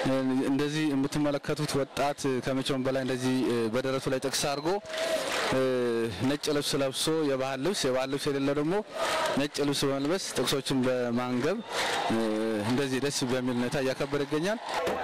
እንደዚህ የምትመለከቱት ወጣት ከመቼውም በላይ እንደዚህ በደረቱ ላይ ጥቅስ አድርጎ ነጭ ልብስ ለብሶ የባህል ልብስ የባህል ልብስ የሌለው ደግሞ ነጭ ልብስ በመልበስ ጥቅሶችን በማንገብ እንደዚህ ደስ በሚል ሁኔታ እያከበረ ይገኛል።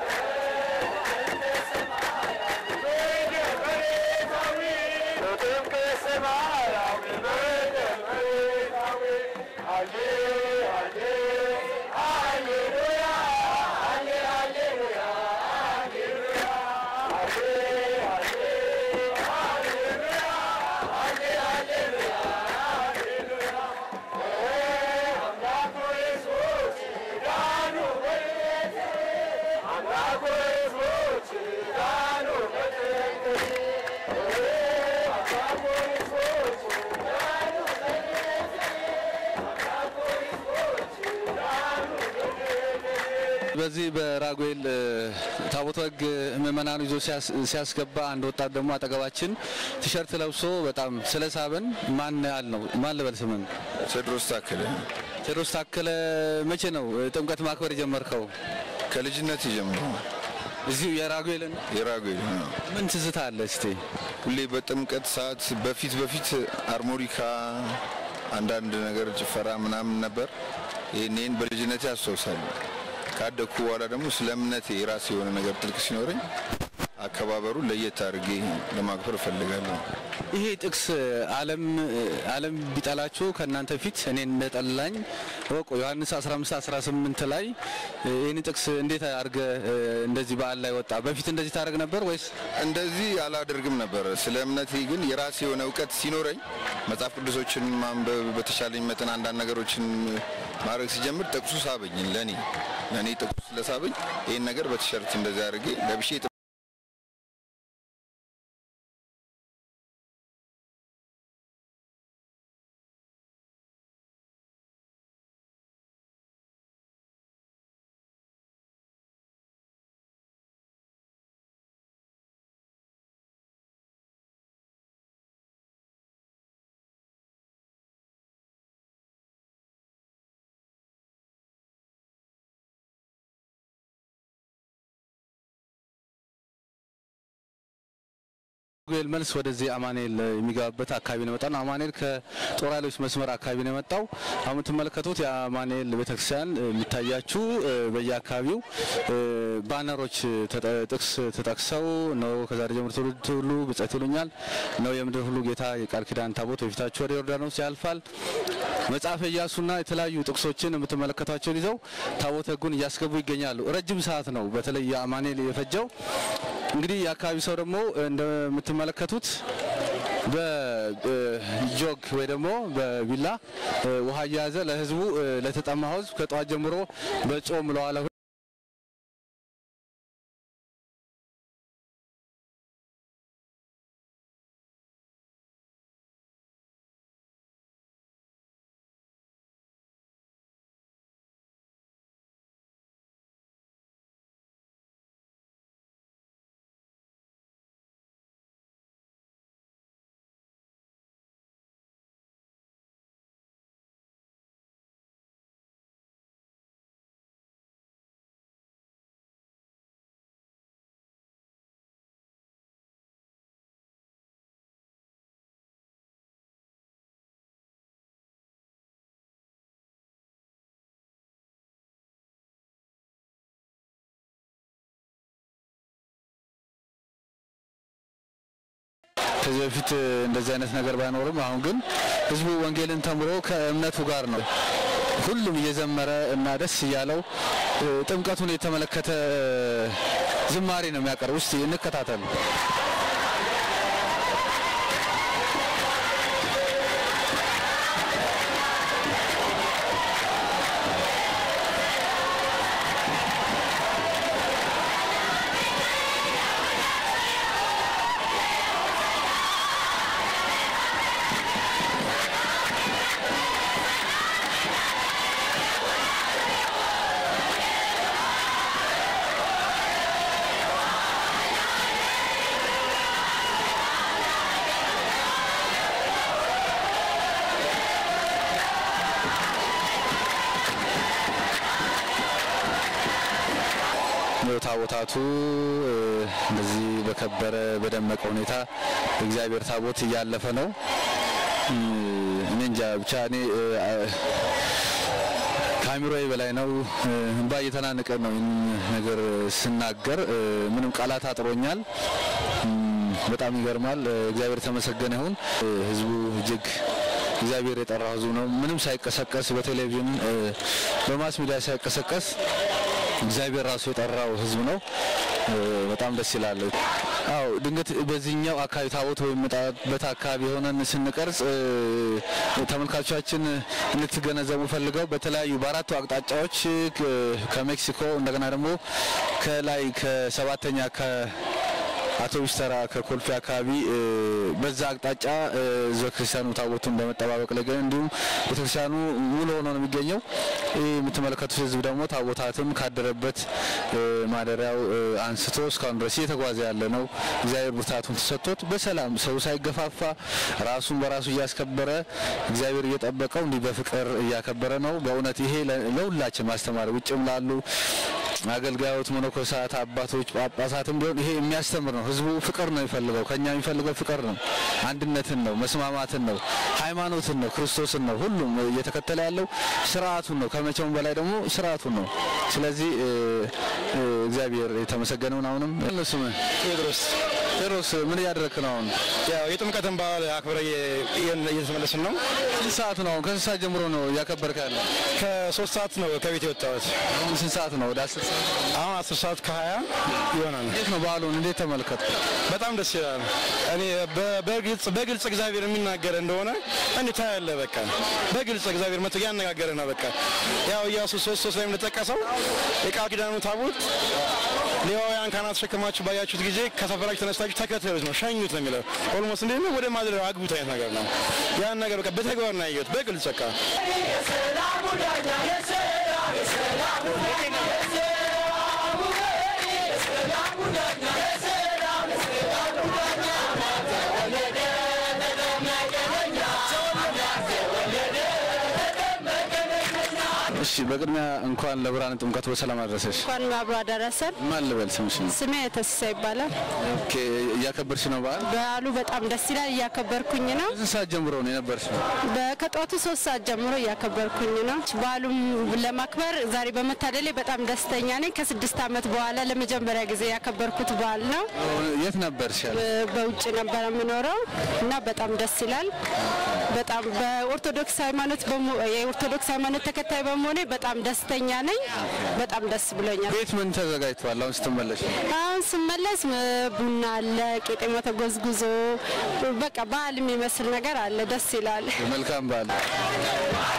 በዚህ በራጉኤል ታቦተ ሕግ ምእመናኑ ይዞ ሲያስገባ አንድ ወጣት ደግሞ አጠገባችን ቲሸርት ለብሶ በጣም ስለሳበን ማን ያል ነው ማን ልበል ስምን? ቴዎድሮስ ታከለ። ቴዎድሮስ ታከለ መቼ ነው ጥምቀት ማክበር የጀመርከው? ከልጅነት ጀምሮ እዚሁ የራጉኤልን የራጉኤል ነው። ምን ትዝታ አለ እስቲ? ሁሌ በጥምቀት ሰዓት በፊት በፊት አርሞኒካ አንዳንድ ነገር ጭፈራ ምናምን ነበር። ይህን በልጅነቴ አስታውሳለሁ። ካደግኩ በኋላ ደግሞ ስለ እምነቴ የራሴ የሆነ ነገር ጥልቅ ሲኖረኝ አከባበሩ ለየት አድርጌ ለማክበር እፈልጋለሁ። ይሄ ጥቅስ ዓለም ዓለም ቢጠላችሁ ከእናንተ ፊት እኔን እንደጠላኝ ወቁ ዮሐንስ 15 18 ላይ ይህን ጥቅስ እንዴት አድርገ እንደዚህ በዓል ላይ ወጣ? በፊት እንደዚህ ታደርግ ነበር ወይስ? እንደዚህ አላደርግም ነበር። ስለ እምነቴ ግን የራሴ የሆነ እውቀት ሲኖረኝ መጽሐፍ ቅዱሶችን ማንበብ በተሻለኝ መጠን አንዳንድ ነገሮችን ማድረግ ሲጀምር ጥቅሱ ሳበኝ። ለኔ ለኔ ጥቅሱ ስለሳበኝ ይህን ነገር በቲሸርት እንደዚህ አድርጌ ለብሼ ራጉኤል መልስ ወደዚህ አማኑኤል የሚገባበት አካባቢ ነው የመጣው። አማኑኤል ከጦር ኃይሎች መስመር አካባቢ ነው የመጣው። አሁን የምትመለከቱት የአማኑኤል ቤተክርስቲያን የሚታያችሁ በየአካባቢው ባነሮች ጥቅስ ተጠቅሰው ነው ከዛሬ ጀምሮ ትውልድ ሁሉ ብፅዕት ይሉኛል ነው የምድር ሁሉ ጌታ የቃል ኪዳን ታቦት በፊታችሁ ወደ ዮርዳኖስ ያልፋል። መጽሐፈ ኢያሱና የተለያዩ ጥቅሶችን የምትመለከቷቸውን ይዘው ታቦተ ሕጉን እያስገቡ ይገኛሉ። ረጅም ሰዓት ነው በተለይ የአማኑኤል የፈጀው። እንግዲህ የአካባቢ ሰው ደግሞ እንደምትመለከቱት በጆግ ወይ ደግሞ በቢላ ውሃ እየያዘ ለህዝቡ ለተጠማ ህዝብ ከጠዋት ጀምሮ በጾም ለዋለ ከዚህ በፊት እንደዚህ አይነት ነገር ባይኖርም አሁን ግን ህዝቡ ወንጌልን ተምሮ ከእምነቱ ጋር ነው ሁሉም እየዘመረ እና ደስ እያለው ጥምቀቱን የተመለከተ ዝማሬ ነው የሚያቀርብ። እስቲ እንከታተል። ታቦታቱ እንደዚህ በከበረ በደመቀ ሁኔታ እግዚአብሔር ታቦት እያለፈ ነው። እኔ እንጃ ብቻ እኔ ከአእምሮዬ በላይ ነው። እንባ እየተናነቀ ነው ይህን ነገር ስናገር፣ ምንም ቃላት አጥሮኛል። በጣም ይገርማል። እግዚአብሔር የተመሰገነ ይሁን። ህዝቡ እጅግ እግዚአብሔር የጠራው ህዝቡ ነው። ምንም ሳይቀሰቀስ በቴሌቪዥን በማስ ሚዲያ ሳይቀሰቀስ እግዚአብሔር ራሱ የጠራው ህዝብ ነው። በጣም ደስ ይላል። አው ድንገት በዚህኛው አካባቢ ታቦት ወይም መጣበት አካባቢ የሆነን ስንቀርጽ ተመልካቾቻችን እንድትገነዘቡ ፈልገው በተለያዩ በአራቱ አቅጣጫዎች ከሜክሲኮ እንደገና ደግሞ ከላይ ከሰባተኛ አውቶቡስ ተራ ከኮልፌ አካባቢ በዛ አቅጣጫ ህዝበ ክርስቲያኑ ታቦቱን በመጠባበቅ ላይ ግን እንዲሁም ቤተክርስቲያኑ ሙሉ ሆኖ ነው የሚገኘው። ይህ የምትመለከቱት ህዝብ ደግሞ ታቦታትም ካደረበት ማደሪያው አንስቶ እስካሁን ድረስ እየተጓዘ ያለ ነው። እግዚአብሔር ብርታቱን ተሰጥቶት በሰላም ሰው ሳይገፋፋ ራሱን በራሱ እያስከበረ እግዚአብሔር እየጠበቀው እንዲህ በፍቅር እያከበረ ነው። በእውነት ይሄ ለሁላችን ማስተማር ውጭም ላሉ አገልጋዮች፣ መነኮሳት፣ አባቶች፣ ጳጳሳትም ቢሆን ይሄ የሚያስተምር ነው። ህዝቡ ፍቅር ነው የሚፈልገው። ከኛ የሚፈልገው ፍቅር ነው፣ አንድነትን ነው፣ መስማማትን ነው፣ ሃይማኖትን ነው፣ ክርስቶስን ነው። ሁሉም እየተከተለ ያለው ስርዓቱን ነው። ከመቼውም በላይ ደግሞ ስርዓቱን ነው። ስለዚህ እግዚአብሔር የተመሰገነውን አሁንም እነሱ ቴዎድሮስ ቴዎድሮስ ምን እያደረክ ነው? አሁን ያው የጥምቀትን በዓል አክብረ እየተመለስን ነው። ስንት ሰዓት ነው? አሁን ከስንት ሰዓት ጀምሮ ነው እያከበርክ ያለ? ከሶስት ሰዓት ነው ከቤት የወጣሁት። አሁን ስንት ሰዓት ነው? ወደ አስር ሰዓት አሁን አስር ሰዓት ከሀያ ይሆናል። እንዴት ነው በዓሉን እንዴት ተመልከት? በጣም ደስ ይላል። እኔ በግልጽ በግልጽ እግዚአብሔር የሚናገር እንደሆነ እንዴ ታያለህ። በቃ በግልጽ እግዚአብሔር መጥቶ እያነጋገረ ነው። በቃ ያው ኢያሱ ሶስት ሶስት ላይ እንደጠቀሰው የቃል ኪዳኑ ታቦት ሌዋውያን ካህናት ተሸክማችሁ ባያችሁት ጊዜ ከሰፈራችሁ ተነስታችሁ ተከተሉት ነው ሸኙት ነው የሚለው። ኦልሞስት እንዴት ነው ወደ ማድረግ አግቡት አይነት ነገር ነው። ያን ነገር በቃ በተግባር ነው ያየሁት በግልጽ በቃ እሺ በቅድሚያ እንኳን ለብርሃነ ጥምቀቱ በሰላም አደረሰሽ። እንኳን አብሮ አደረሰን። ማን ልበል ስምሽ? ስሜ ተስሳ ይባላል። ኦኬ እያከበርሽ ነው በዓል? በዓሉ በጣም ደስ ይላል። እያከበርኩኝ ነው። ስንት ሰዓት ጀምሮ ነው የነበርሽ? ከጠዋቱ ሶስት ሰዓት ጀምሮ እያከበርኩኝ ነው። በዓሉም ለማክበር ዛሬ በመታደሌ በጣም ደስተኛ ነኝ። ከስድስት ዓመት በኋላ ለመጀመሪያ ጊዜ ያከበርኩት በዓል ነው። የት ነበርሽ? ያለ በውጭ ነበር የምኖረው እና በጣም ደስ ይላል። በጣም በኦርቶዶክስ ሃይማኖት የኦርቶዶክስ ሃይማኖት ተከታይ በመሆኔ በጣም ደስተኛ ነኝ። በጣም ደስ ብሎኛል። ቤት ምን ተዘጋጅቷል? አሁን ስትመለሽ አሁን ስመለስ ቡና አለ፣ ቄጤማ ተጎዝጉዞ በቃ በዓል የሚመስል ነገር አለ። ደስ ይላል። መልካም በዓል